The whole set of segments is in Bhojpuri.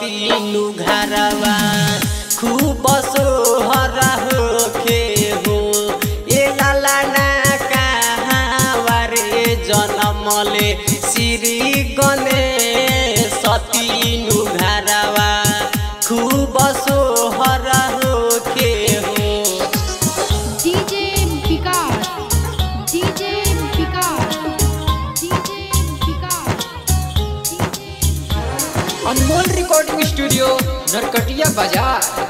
सतीनु घरवा खूब सोहरा होखे हो ए लाला ना कहाँ रे जनमले श्री गणेश सतीनु घरवा खूब सोहरा होखे हो DJ Vikas, DJ Vikas, DJ Vikas, DJ Anmol recording studio Narkatiya बाजार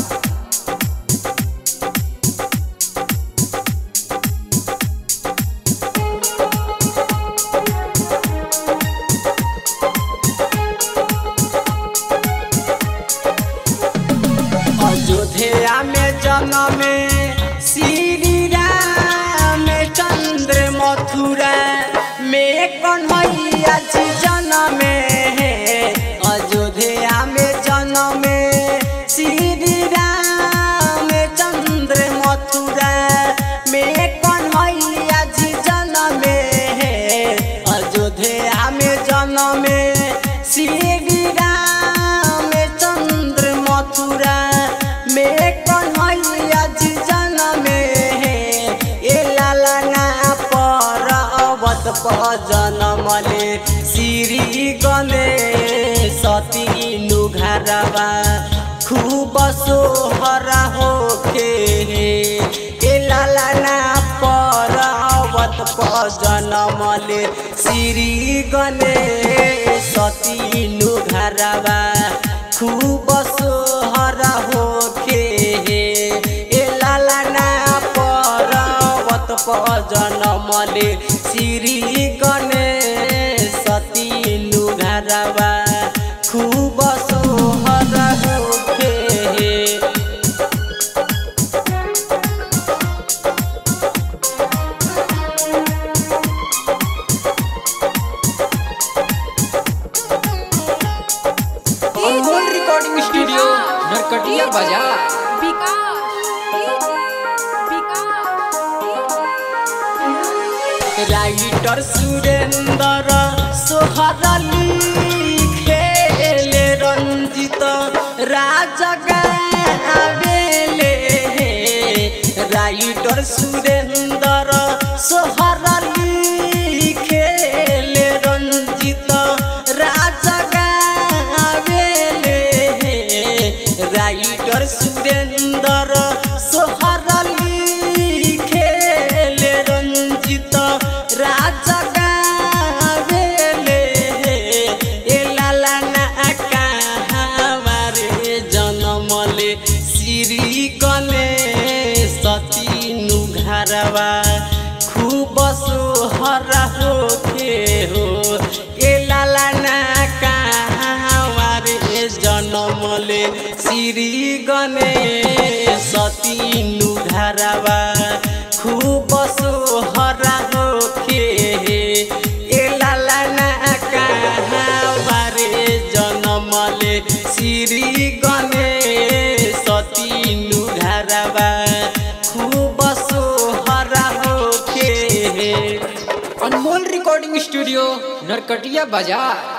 अयोध्या में जनमे श्री राम चंद्र मथुरा में कन्हैया जी जनमे अयोध्या में जनमे श्री राम चंद्र मथुरा में कन्हैया जी जनमे अयोध्या में जनमे श्री राम चंद्र मथुरा में कन्हैया जी जनमे ए लाला ना पर अवत पर जनमले श्री गणेश सतीनु घरवा खूब सोहरा होके ए लाला ना पर अवत पर जनमले श्री गणेश सतीनु घरवा खूब सोहरा होके ए लाला ना पर्वत पर जनमले श्री गणेश सतीनु घरवा खूब सोहरा होके अनमोल रिकॉर्डिंग स्टूडियो नरकटिया बाजार Vikas, DJ राइटर सुरेंद्र सोहरली खेले रंजित राजा गावेले राइटर सुरेंद्र सोहरली खेले रंजित राजा गावेले राइटर सुरेंद्र सोहरली खेले रंजित राजा गावेले ए लाला ना कहावारे जनमले श्री गणेश सतीनु घरवा खूब सोहरा होके हो ए लाला ना कहावारे जनमले श्री गणेश सतीनु घरवा खूब सोहरा होके ए लाला ना कहावारे जनमले श्री गणेश सतीनु घरवा खूब सोहरा होके अनमोल रिकॉर्डिंग स्टूडियो नरकटिया बाजार